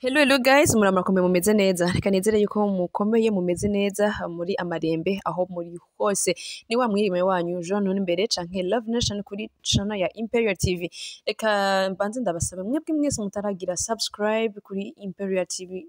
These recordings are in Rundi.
Hello hello guys muramurakomeye mumeze neza reka nizere yuko mukomeye mumeze neza muri amarembe aho muri hose ni wa mwirime wanyu Jean Nunimbere canke Love Nation kuri channel ya Imperial TV reka mbanze ndabasaba mwebwe mwese mutaragira subscribe kuri Imperial TV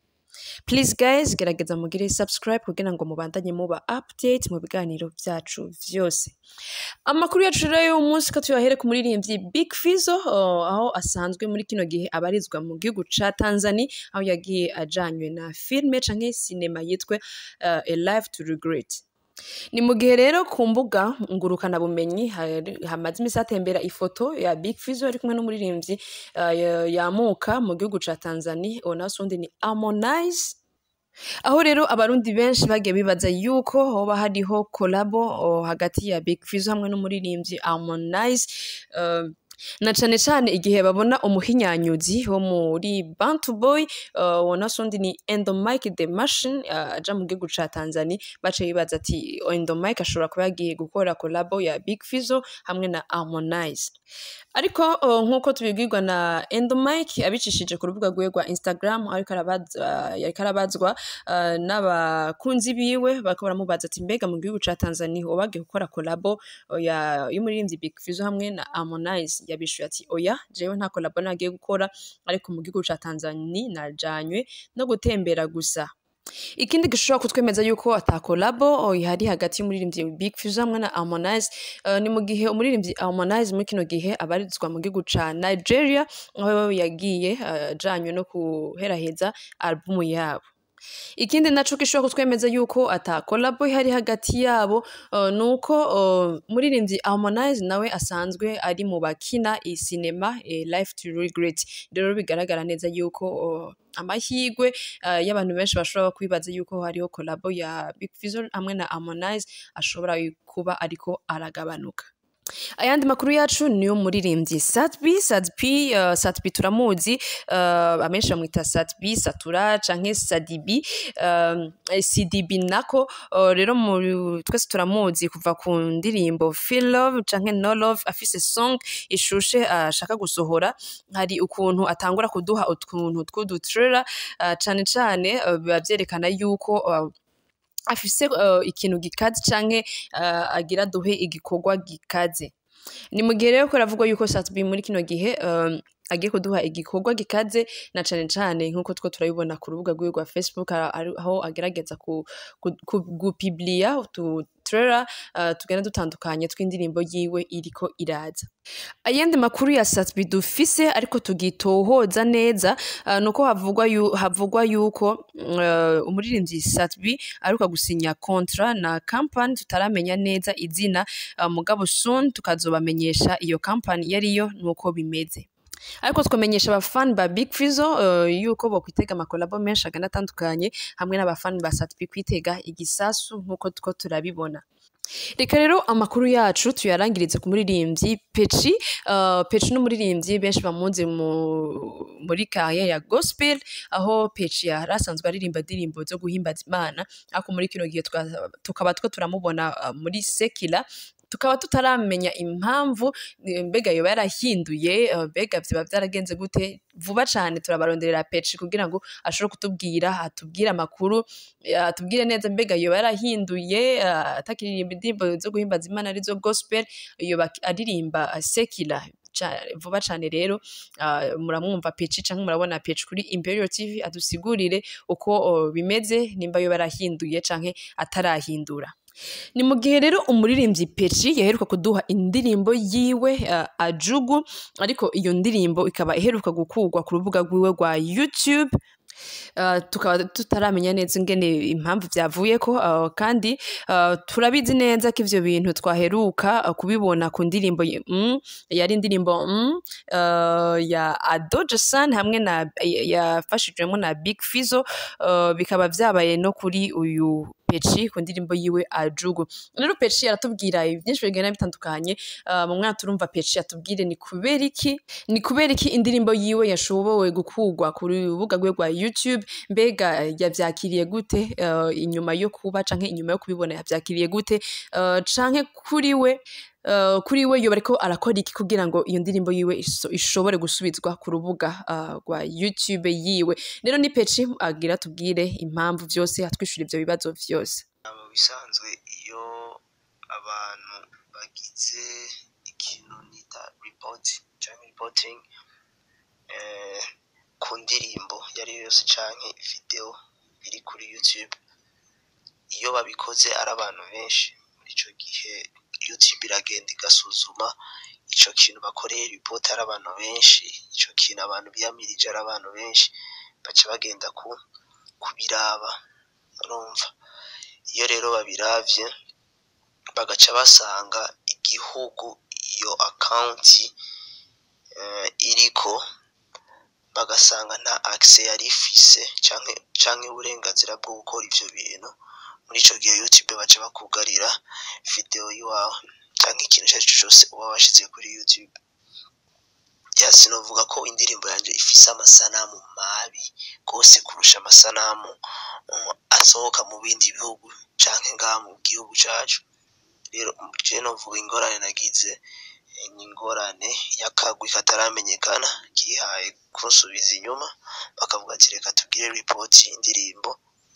Please guys gerageza mugire subscribe kugira ngo mubandanye muba update mu biganiro vyacu vyose amakuru yacu rero y'uyu munsi ko tuyahere ku muririmbyi Big Fizzo uh, aho asanzwe muri kino gihe abarizwa mu gihugu ca Tanzania aho yagiye ajanywe na filme canke sinema yitwa uh, A Life to Regret ni mu gihe rero ku mbuga ngurukana bumenyi hari- hamaze imisi hatembera ifoto ya Big Fizzo ari kumwe n'umuririmbyi uh, ya- yamuka mu gihugu ca Tanzania uwo nawe undi ni Harmonize aho rero abarundi benshi bagiye bibaza yuko hoba hariho kolabo o, hagati ya Big Fizzo hamwe n'umuririmbyi Harmonize uh, na cane cane igihe babona umuhinyanyuzi wo muri Bantu Boy uh, wona sundi ni Endomike the Machine uh, aja mu gihugu ca Tanzania bace bibaza ati Endomike ashobora kuba yagiye gukora kolabo ya Big Fizzo hamwe na Harmonize ariko uh, nk'uko tubibwirwa na Endomike abicishije ku rubuga rwiwe rwa Instagram ariko arabazwa yariko arabazwa uh, n'abakunzi biwe bariko baramubaza ati mbega mu gihugu ca Tanzania woba wagiye gukora kolabo uh, ya y'umuririmbyi Big Fizzo hamwe na Harmonize yabishuye ati oya jewe nta kolabo nagiye gukora ariko mu gihugu ca Tanzania najanywe no gutembera gusa ikindi gishobora kutwemeza yuko ata kolabo ihari hagati y'umuririmbyi Big Fizzo hamwe na Harmonize uh, ni mu gihe umuririmbyi Harmonize muri kino gihe abarizwa mu gihugu ca Nigeria aho yagiye uh, ajanywe no kuheraheza albumu yabo ikindi naco gishobora kutwemeza yuko ata kolabo ihari hagati yabo uh, nuko uh, muririmbyi Harmonize nawe asanzwe ari mu bakina iyi sinema eh, Life to Regret rero bigaragara neza yuko uh, amahirwe uh, y'abantu benshi bashobora kwibaza yuko hariho kolabo ya Big Fizzo hamwe na Harmonize ashobora kuba ariko aragabanuka ayandi makuru yacu niyo muririmbyi Satbi Satbi uh, Satbi turamuzi uh, amenshi bamwita Satbi Satura canke Sadibi um, CDB nako uh, rero mu- twese turamuzi kuva ku ndirimbo Feel Love canke No Love afise song ishushe ashaka gusohora hari ukuntu atangura kuduha utuntu tw'udutrailer uh, cane cane uh, biba vyerekana yuko uh, afise uh, ikintu gikaze canke uh, agira duhe igikorwa gikaze ni mu gihe rero ko biravugwa yuko Satbi muri kino gihe um, agiye kuduha igikorwa gikaze na cane cane nk'uko two turabibona ku rubuga rwiwe rwa Facebook ara- ari- aho agerageza ku, ku, ku, gupiblia utu trailer uh, tugenda dutandukanye tw'indirimbo yiwe iriko iraza ayandi makuru ya Satbi dufise ariko tugitohoza neza uh, nuko havugwa yu, havugwa yuko uh, umuririmbyi Satbi aruka gusinya kontra na company tutaramenya neza izina uh, mugabo soon tukazobamenyesha iyo company yariyo nuko bimeze ariko twamenyesha abafani ba Big Fizzo uh, yuko bokwitega amakolabo menshi agana atandukanye hamwe n'abafani ba Satbi kwitega igisasu nk'uko two turabibona reka rero amakuru yacu tuyarangirize ku muririmbyi Peci uh, Peci n'umuririmbyi benshi bamuzi mu, muri kaye ya gospel aho Peci yari asanzwe aririmba indirimbo zo guhimbaza Imana ariko muri kino gihe twa- tukaba two turamubona uh, muri sekila tukaba tutaramenya impamvu eh, mbega yoba yarahinduye eh, mbega vyoba vyaragenze gute vuba cane turabaronderera Peci kugira ngo ashobore kutubwira atubwire amakuru eh, atubwire neza mbega yoba yarahinduye eh, atakiririmba indirimbo zo guhimbaza Imana arizo gospel yoba aririmba eh, sekila ca- vuba cane rero uh, muramwumva Peci canke murabona Peci kuri Imperial TV adusigurire uko oh, bimeze nimba yoba yarahinduye canke atarahindura ni mu gihe rero umuririmbyi Peci yaheruka kuduha indirimbo yiwe uh, ajugu ariko iyo ndirimbo ikaba iheruka gukurwa ku rubuga rwiwe rwa YouTube Uh, tukaba tutaramenya neza ingene impamvu vyavuyeko uh, kandi uh, turabizi neza ko ivyo bintu twaheruka uh, kubibona ku ndirimbo ye- mm, yari indirimbo mm, uh, ya Adoja San hamwe na yafashijwemo na Big Fizzo uh, bikaba vyabaye no kuri uyu Peci ku ndirimbo yiwe Ajugu rero Peci aratubwira byinshi bigenda bitandukanye uh, mu mwaka turumva Peci atubwire ni kubera iki ni kubera iki indirimbo yiwe yashobowe gukurwa ku rubuga rwe rwa YouTube mbega yavyakiriye gute uh, inyuma yo kuba canke inyuma yo kubibona yavyakiriye gute uh, canke kuri we uh, kuri we yoba ariko arakora iki kugira ngo iyo ndirimbo yiwe iso- ishobore gusubizwa ku rubuga uh, rwa youtube yiwe rero ni peci agira tubwire impamvu vyose atwishura ivyo bibazo vyose mu bisanzwe iyo abantu bagize ikintu nita report cyangwa reporting eh, ku ndirimbo iyo ari yo yose canke video iri kuri youtube iyo babikoze ari abantu benshi muri ico gihe youtube iragenda igasuzuma ico kintu bakoreye report ari abantu benshi ico kintu abantu biyamirije ari abantu benshi baca bagenda ku kubiraba urumva iyo rero babiravye bagaca basanga igihugu iyo akawunti eh, iriko bagasanga nta access yari ifise canke canke uburenganzira bwo gukora ivyo bintu muri ico gihe youtube baca bakugarira video yiwawe canke ikintu ico arico cose uba washize kuri youtube ya sinovuga ko indirimbo yanje ifise amasanamu mabi gose kurusha amasanamu um, asohoka mu bindi bihugu canke ngaha mu gihugu cacu rero je novuga ingorane nagize eh, ni ingorane y'akagwi kataramenyekana kihaye kunsubiza inyuma bakavuga ati reka tugire report y'indirimbo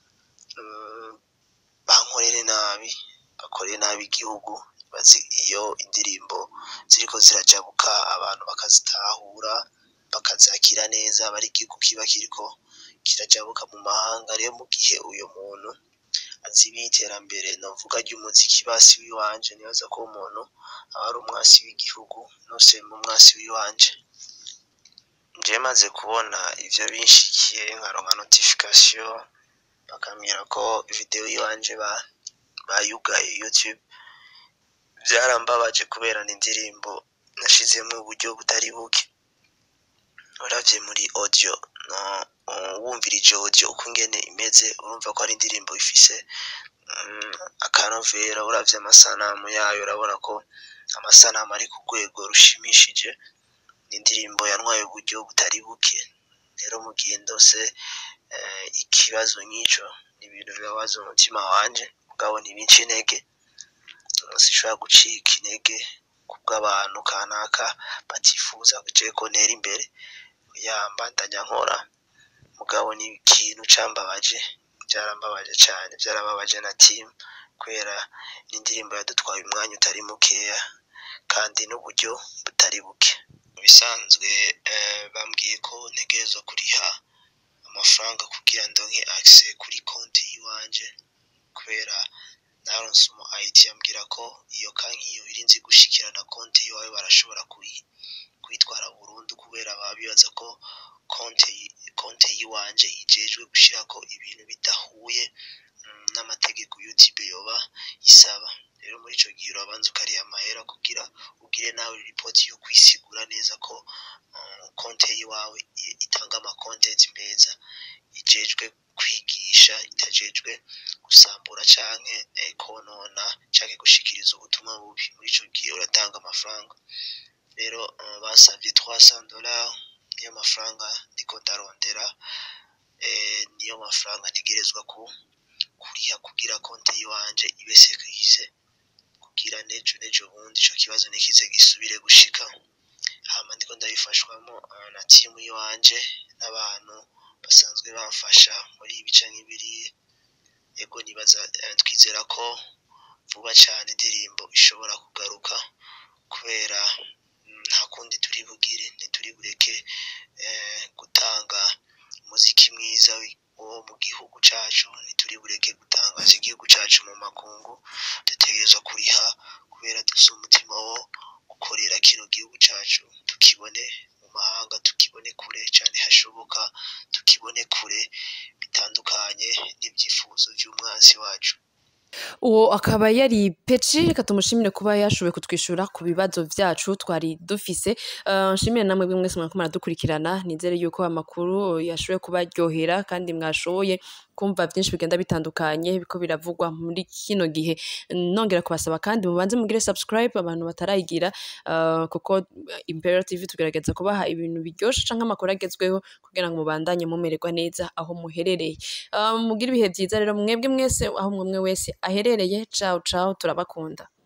mm, bankorere nabi bakorere nabi igihugu bazi iyo indirimbo ziriko zirajabuka abantu bakazitahura bakazakira neza bari igihugu kiba kiriko kirajabuka mu mahanga rero mu gihe uyo muntu azibiye iterambere novuga ry'umuziki basi wiwanje nibaza ko uwo muntu aba ari umwasi w'igihugu nose mu mwasi wiwanje je maze kubona ivyo binshikiye nkaronka notification bakambwira ko video yiwanje ba bayugaye youtube vyarambabaje kubera ni indirimbo nashizemwo uburyo butari buke uravye muri audio no uh, wumvirije audio uko ingene imeze urumva ko ari indirimbo ifise mm, akanovera uravye amasanamu yayo urabona ko amasanamu ari ku rwego rushimishije ni indirimbo yantwaye uburyo butari buke rero mu gihe ndose eh, ikibazo nk'ico ni ibintu bibabaza umutima wanje mugabo ntibinca intege sinshobora gucika intege kubw'abantu kanaka batifuza je ko ntera imbere ya mbandanya nkora mugabo ni ikintu cambabaje vyarambabaje cane vyarababaje na team kubera n'indirimbo yadutwaye umwanya utari mukeya kandi n'uburyo butari buke mu bisanzwe eh, bambwiye ko ntegerezwa kuriha amafaranga kugira ndonke access kuri konti yiwanje kubera naronse umu IT ambwira ko iyo kanki iyo irinzi gushikirana konti yiwawe barashobora kuyi kwitwara burundu kubera baba bibaza ko konti konti yiwanje ijejwe gushirako ibintu bidahuye mm, n'amategeko YouTube yoba isaba rero muri ico gihe urabanza ukariha amahera kugira ugire nawe report yo kwisigura neza ko uh, konti yiwawe i- itanga ama content meza ijejwe kwigisha itajejwe gusambura canke eh, konona canke gushikiriza ubutumwa bubi muri ico gihe uratanga amafaranga rero uh, basavye 300 dollars niyo mafaranga ndiko ndarondera eh, niyo mafaranga ntegerezwa ku kuriha kugira konti yiwanje ibe sekrise kugira nejo nejo bundi ico kibazo nikize gisubire gushika hama ndiko ndabifashwamo uh, na timu yiwanje n'abantu basanzwe bamfasha muri ibi canke biriya ego nibaza eh, twizera ko vuba cane indirimbo ishobora kugaruka kubera mm, nta kundi turi bugire ntituri bureke eh, gutanga umuziki mwiza wi- wo mu gihugu cacu ntituri bureke gutangaza igihugu cacu mu makungu dutegerezwa kuriha kubera dufise umutima wo gukorera kino gihugu cacu tukibone mu mahanga tukibone kure cane hashoboka tukibone kure bitandukanye n'ivyifuzo vy'umwansi wacu uwo akaba yari peci reka tumushimire kuba yashoboye kutwishyura ku bibazo byacu twari dufise Eh, nshimire namwe bimwe mwese mwariko muradukurikirana nizere yuko amakuru yashoboye kubaryohera kandi mwashoboye kumva byinshi bigenda bitandukanye biko biravugwa muri kino gihe nongera kubasaba kandi mubanze mugire subscribe abantu batarayigira eh, kuko Imperial TV tugerageza kubaha ibintu biryoshe canke amakuru agezweho kugira ngo mubandanye mumererwa neza aho muherereye Eh, mugire ibihe byiza rero mwebwe mwese aho umwe umwe wese aherereye ciao ciao turabakunda